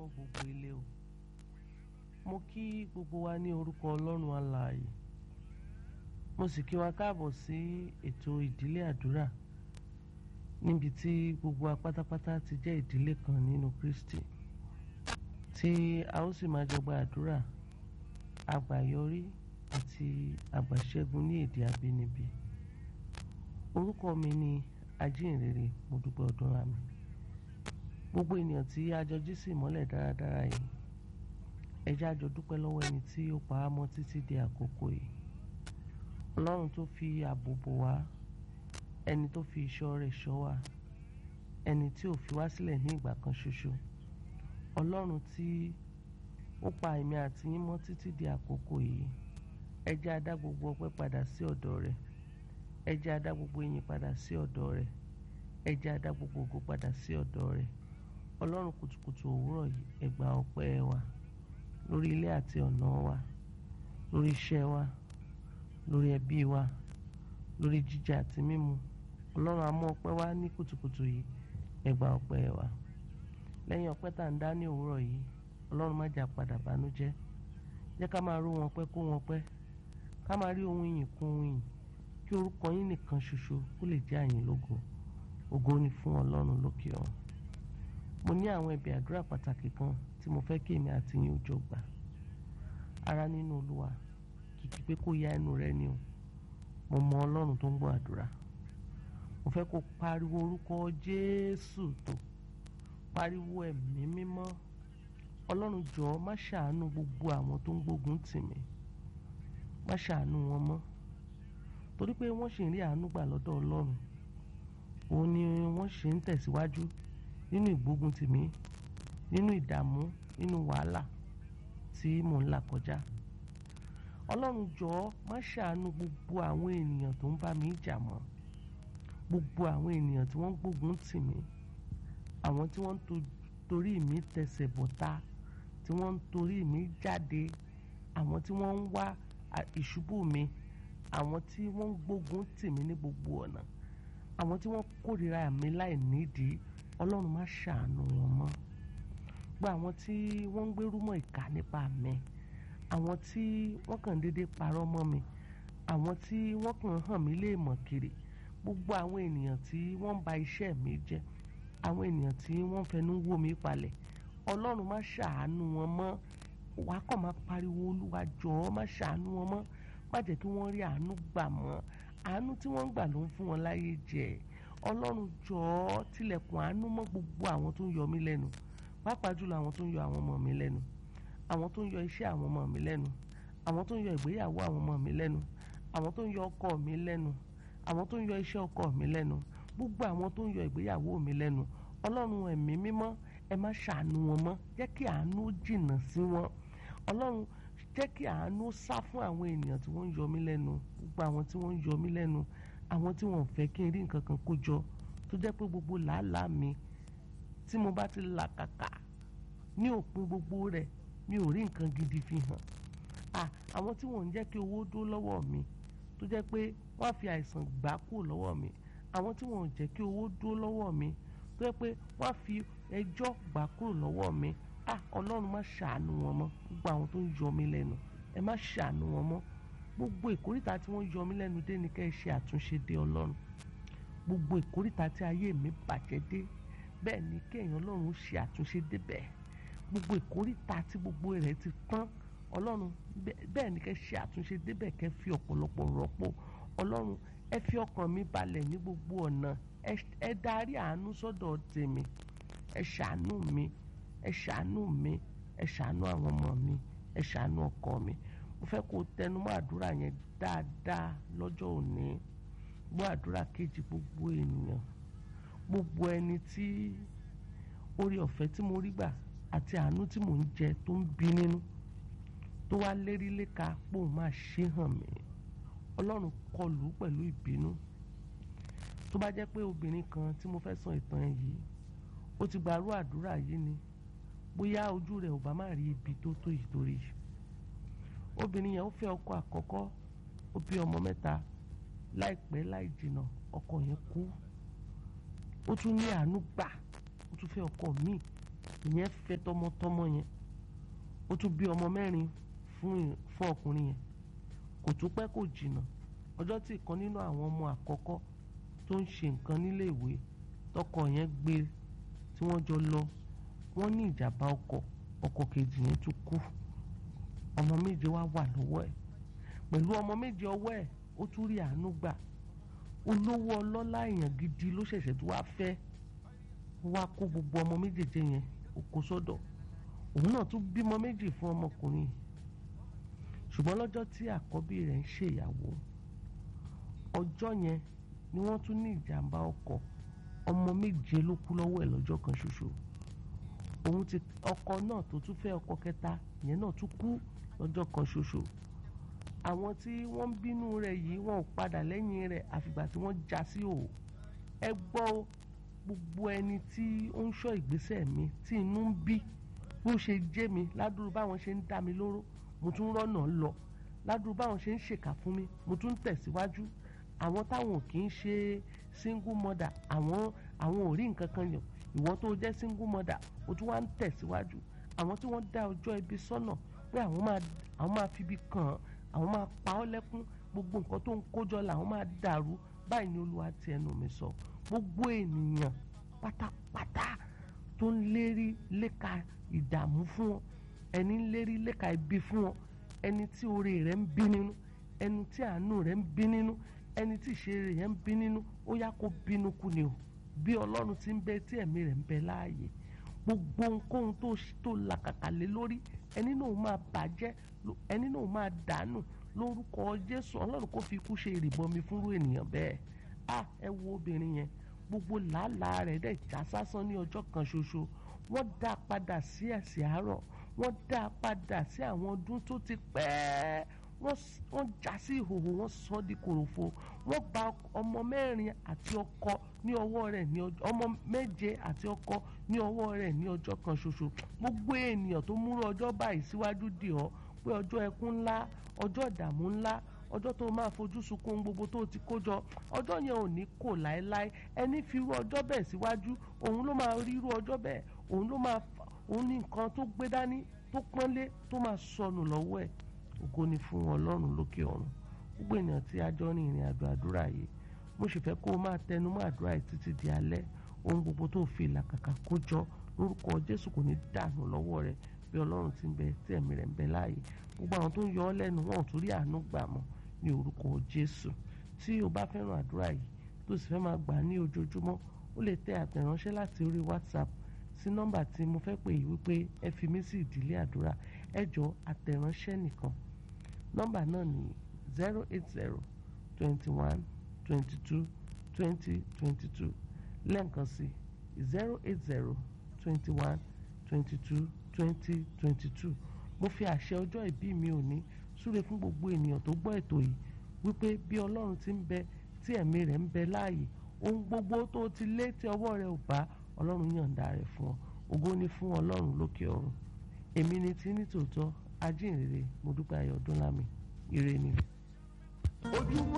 gbogbo ilé o mo kí gbogbo wa ní orúkọ ọlọ́run alààyè mo sì kí wa káàbọ̀ sí ètò ìdílé àdúrà níbi tí gbogbo wa pátápátá ti jẹ́ ìdílé kan nínú Kristi tí a ó sì máa jọ gba àdúrà àgbàyọrí àti àgbàṣẹ́gun ní èdè abínibí orúkọ mi ni ajínrere mo dúpẹ́ ọdún àmì gbogbo ènìyàn tí a jọ jí sí ìmọ́lẹ̀ dáradára yìí ẹ jẹ́ a jọ dúpẹ́ lọ́wọ́ ẹni tí ó pa á mọ́ títí di àkókò yìí ọlọ́run tó fi ààbò bò wá ẹni tó fi ìṣọ́ rẹ̀ ṣọ́ wa ẹni tí ò fi wá sílẹ̀ ní ìgbà kan ṣoṣo ọlọ́run tí ó pa èmi àti yín mọ́ títí di àkókò yìí ẹ jẹ́ a dá gbogbo ọpẹ́ padà sí ọ̀dọ̀ rẹ̀ ẹ jẹ́ a dá gbogbo ìyìn padà sí ọ̀dọ̀ rẹ̀ ẹ jẹ́ a dá gbogbo ògo padà sí ọ̀dọ̀ rẹ̀ ọlọ́run kùtùkùtù òwúrọ̀ yìí ẹ gba ọpẹ́ wa lórí ilé àti ọ̀nà wa lórí iṣẹ́ wa lórí ẹbí wa lórí jíjẹ àti mímu ọlọ́run á mú ọpẹ́ wá ní kùtùkùtù yìí ẹ gba ọpẹ́ wa lẹ́yìn ọpẹ́ tá à ń dá ní òwúrọ̀ yìí ọlọ́run má jà padà bánújẹ́ jẹ́ ká máa ró wọn pẹ́ kó wọn pẹ́ ká máa rí ohun ìyìn kún ohun ìyìn kí orúkọ yín nìkan ṣoṣo kó lè jẹ́ àyìn lógo ògo ni fún ọlọ́run lókè ọ̀run mo ní àwọn ẹ̀bẹ̀ àdúrà pàtàkì kan tí mo fẹ́ kí èmi àti yín ó jọ gbà ara nínú olúwa kìkì pé kó ya ẹnu rẹ ni o mo mọ ọlọ́run tó ń gbọ́ àdúrà mo fẹ́ kó pariwo orúkọ jésù tó pariwo ẹ̀mí mímọ́ ọlọ́run jọ̀ọ́ má ṣàánú gbogbo àwọn tó ń gbógun tì mí má ṣàánú wọn mọ́ torí pé wọ́n ṣì ń rí àánú gbà lọ́dọ̀ ọlọ́run òun ni wọ́n ṣì ń tẹ̀síwájú nínú ìgbógun tì mí nínú ìdààmú nínú wàhálà tí mò ń là kọjá ọlọ́run jọ̀ọ́ má ṣàánú gbogbo àwọn ènìyàn tó ń bá mi jà mọ́ gbogbo àwọn ènìyàn tí wọ́n ń gbógun tì mí àwọn tí wọ́n ń torí mi tẹsẹ̀ bọ̀tá tí wọ́n ń torí mi jáde àwọn tí wọ́n ń wá ìṣubú mi àwọn tí wọ́n ń gbógun tì mí ní gbogbo ọ̀nà àwọn tí wọ́n kórìíra mi láì nídìí ọlọ́run má ṣàánú wọn mọ́ gba àwọn tí wọ́n ń gbérúmọ̀ ìkà nípa mi àwọn tí wọ́n kàn déédéé parọ́ mọ́ mi àwọn tí wọ́n kàn hàn mí léèmọ̀ kiri gbogbo àwọn ènìyàn tí wọ́n ń ba iṣẹ́ mi jẹ́ àwọn ènìyàn tí wọ́n fẹnu wó mi palẹ̀ ọlọ́run má ṣàánú wọn mọ́ wàá kàn máa pariwo olúwa jọ̀ọ́ má ṣàánú wọn mọ́ má jẹ́ kí wọ́n rí àánú gbà mọ́ àánú tí wọ́n ń gbà ló ń fún wọn láyé jẹ ọlọ́run jọ̀ọ́ tilẹ̀kùn àánú mọ́ gbogbo àwọn tó ń yọ mí lẹ́nu pàápàá jùlọ àwọn tó ń yọ àwọn ọmọ mi lẹ́nu àwọn tó ń yọ iṣẹ́ àwọn ọmọ mi lẹ́nu àwọn tó ń yọ ìgbéyàwó àwọn ọmọ mi lẹ́nu àwọn tó ń yọ ọkọ mi lẹ́nu àwọn tó ń yọ iṣẹ́ ọkọ mi lẹ́nu gbogbo àwọn tó ń yọ ìgbéyàwó mi lẹ́nu ọlọ́run ẹ̀mí mímọ́ ẹ má ṣàánú wọn mọ́ jẹ́ kí àánú jìnnà sí wọn ọlọ́run jẹ́ kí àánú sá fún àwọn ènìyàn tí wọ́n ń yọ mí lẹ́nu gbogbo àwọn tí wọ́n ń yọ mí lẹ́nu àwọn tí wọ́n fẹ́ kí n rí nǹkan kan kó jọ tó jẹ́ pé gbogbo làálàá mi tí mo bá ti là kàkà ní òpin gbogbo rẹ̀ mi ò rí nǹkan gidi fi hàn à àwọn tí wọ́n ń jẹ́ kí owó dó lọ́wọ́ mi tó jẹ́ pé wọ́n á fi àìsàn gbà kú lọ́wọ́ mi àwọn tí wọ́n ń jẹ́ kí owó dó lọ́wọ́ mi tó jẹ́ pé wọ́n á fi ẹjọ́ gbà kúrò lọ́wọ́ mi à ọlọ́run má ṣàánú wọn mọ́ gbogbo àwọn tó ń yọ mí lẹ́nu ẹ má ṣàánú wọn mọ́ gbogbo ìkórìtà tí wọ́n yọ mí lẹ́nu dé ni kẹ́ ẹ ṣe àtúnṣe dé ọlọ́run gbogbo ìkórìtà tí ayé mi bàjẹ́ dé bẹ́ẹ̀ ni kéèyàn ọlọ́run ṣe àtúnṣe débẹ̀ gbogbo ìkórìtà tí gbogbo rẹ̀ ti tán ọlọ́run bẹ́ẹ̀ ni kẹ́ ṣe àtúnṣe débẹ̀ kẹ́ fi ọ̀pọ̀lọpọ̀ rọ́pò ọlọ́run ẹ fi ọkàn mi balẹ̀ ní gbogbo ọ̀nà ẹ darí àánú sọ́dọ̀ tèmi ẹ ṣàánú mi ẹ ṣàánú mi ẹ ṣàánú àwọn ọmọ mi ẹ ṣàánú ọkọ mi mo fẹ́ kó tẹnumọ́ àdúrà yẹn dáadáa lọ́jọ́ òní gbọ́ àdúrà kejì gbogbo ènìyàn gbogbo ẹni tí orí ọ̀fẹ́ tí mo rí gbà àti àánú tí mò ń jẹ tó ń bí nínú tó wá lérí léka pò máa ṣe hàn mí ọlọ́run kọlù pẹ̀lú ìbínú tó bá jẹ́ pé obìnrin kan tí mo fẹ́ sọ ìtàn ẹ̀ yìí ó ti gbàrú àdúrà yìí ni bóyá ojú rẹ̀ ò bá má rí ibi tó tó yìí torí obìnrin yẹn ó fẹ́ ọkọ àkọ́kọ́ ó bí ọmọ mẹ́ta láìpẹ́ láì jìnnà ọkọ yẹn kú ó tún ní àánú gbà ó tún fẹ́ ọkọ míì ìyẹn fẹ́ tọmọtọmọ yẹn ó tún bí ọmọ mẹ́rin fún fún ọkùnrin yẹn kò tún pẹ́ kò jìnnà ọjọ́ tí ìkan nínú àwọn ọmọ àkọ́kọ́ tó ń ṣe nǹkan nílé ìwé tọkọ yẹn gbé tí wọ́n jọ lọ wọ́n ní ìjàmbá ọkọ̀ ọkọ̀ kejì yẹn tún kú ọmọ méje wá wà lọ́wọ́ ẹ̀ pẹ̀lú ọmọ méje ọwọ́ ẹ̀ ó tún rí àánú gbà olówó ọlọ́lá èèyàn gidi ló ṣẹ̀ṣẹ̀ tó wá fẹ́ wá kó gbogbo ọmọ méjèèjì yẹn ó kó sọ́dọ̀ òun náà tún bímọ méjì fún ọmọkùnrin ṣùgbọ́n lọ́jọ́ tí àkọ́bí rẹ̀ ń ṣèyàwó ọjọ́ yẹn ni wọ́n tún ní ìjàmbá ọkọ̀ ọmọ méje ló kú lọ́wọ́ ẹ̀ lọ́jọ́ kan ṣoṣo òun ti ọkọ náà tó tún fẹ́ ọkọ kẹta yẹn náà tún kú lọ́jọ́ kan ṣoṣo àwọn tí wọ́n ń bínú rẹ̀ yìí wọ́n ò padà lẹ́yìn rẹ̀ àfìgbà tí wọ́n já sí òò ẹ gbọ́ gbogbo ẹni tí ó ń ṣọ́ ìgbésẹ̀ mi tí inú ń bí bó ṣe jẹ́ mi ládùúrú báwọn ṣe ń dá mi lóró mo tún rọ́nà lọ ládùúrú báwọn ṣe ń ṣèkà fún mi mo tún tẹ̀síwájú àwọn táwọn kì í ṣe single mother àwọn àwọn ò rí nǹkan kan yàn ìwọ tó jẹ́ single mother o tún wá ń tẹ̀síwájú àwọn tí wọ́n dá ọjọ́ ibi sọ́nà pé àwọn máa àwọn máa fi ibi kàn án àwọn máa pa ọ́ lẹ́kún gbogbo nǹkan tó ń kójọ làwọn máa dàrú báyìí ni olúwa ti ẹnu mi sọ gbogbo ènìyàn pátápátá tó ń lérí léka ìdààmú fún ọ ẹni ń lérí léka ibi fún ọ ẹni tí oore rẹ̀ ń bí nínú ẹni tí àánú rẹ̀ ń bí nínú ẹni tí ìṣeré rẹ̀ ń bí nínú ó yá kó bínú kú ni o bí ọlọ́run ti ń bẹ tí ẹ̀mí rẹ̀ ń bẹ láàyè gbogbo ohunkóhun tó tó làkàkà lé lórí ẹni náà máa bàjẹ́ ẹni náà máa dànù lórúkọ jésù ọlọ́run kò fi ikú ṣe ìrìbọmi fúnrú ènìyàn bẹ́ẹ̀ a ẹ wo obìnrin yẹn gbogbo làálàá rẹ̀ dẹ̀ já sásán ní ọjọ́ kan ṣoṣo wọ́n dá a padà sí ẹ̀sìn àárọ̀ wọ́n dá a padà sí àwọn ọdún tó ti pẹ́ẹ́ wọ́n já sí ìhòòhò wọ́n sọ di kòròfo wọ́n gba ọmọ mẹ́rin àti ọkọ ní ọwọ́ rẹ̀ ní ọjọ́ ọmọ méje àti ọkọ ní ọwọ́ rẹ̀ ní ọjọ́ kan ṣoṣo gbogbo ènìyàn tó múrò ọjọ́ báyìí síwájú dì ọ́ pé ọjọ́ ẹkún ńlá ọjọ́ ìdààmú ńlá ọjọ́ tó máa fojú sunkún gbogbo tó ti kó jọ ọjọ́ yẹn ò ní kò láéláé ẹni fi irú ọjọ́ bẹ́ẹ̀ síwájú òun ló máa rí irú ọjọ́ bẹ́ẹ̀ òun ló máa òun ní nǹkan tó gbé dání tó pọ́nlé tó máa sọnù lọ́wọ́ ẹ̀ ògo ni fún ọlọ́run lókè ọ̀run gbogbo ènìyàn tí a jọ ní ìrìn àjò àdúrà yìí mo sì fẹ́ kó o máa tẹnu mọ́ àdúrà yìí títí di alẹ́ ohun gbogbo tó fi làkàkà kó jọ lórúkọ jésù kò ní dànù lọ́wọ́ rẹ bí ọlọ́run ti ń bẹ tí ẹ̀mí rẹ̀ ń bẹ láàyè gbogbo àwọn tó ń yọ ọ́ lẹ́nu wọn ò tún rí àánú gbà mọ́ ní orúkọ jésù tí o bá fẹ́ràn àdúrà yìí tó sì fẹ́ máa gbà ní ojoojúmọ́ ó lè tẹ àtẹ̀ránṣẹ́ láti orí whatsapp sí nọ́mbà tí mo fẹ́ pè yìí wípé ẹ fi mí sí ìdílé àdúrà ẹ jọ àtẹ̀ránṣẹ́ nìkan nọ́mbà náà ní zero eight zero twenty one twenty two twenty twenty two lẹ́ǹkan sí zero eight zero twenty one twenty two twenty twenty two mo fi àṣẹ ọjọ́ ìbí mi òní súre fún gbogbo ènìyàn tó gbọ́ ètò yìí wípé bí ọlọ́run ti ń bẹ tí ẹ̀mí rẹ̀ ń bẹ láàyè ohun gbogbo tó ti lé tí ọwọ́ rẹ̀ ò bá ọlọ́run yọ̀ǹda rẹ̀ fún ọ ògo ni fún ọlọ́run lókè ọ̀run èmi ni tí ní tòótọ́ ajínrere mo dúpẹ́ ayọ̀ ọdún lámì ire ni.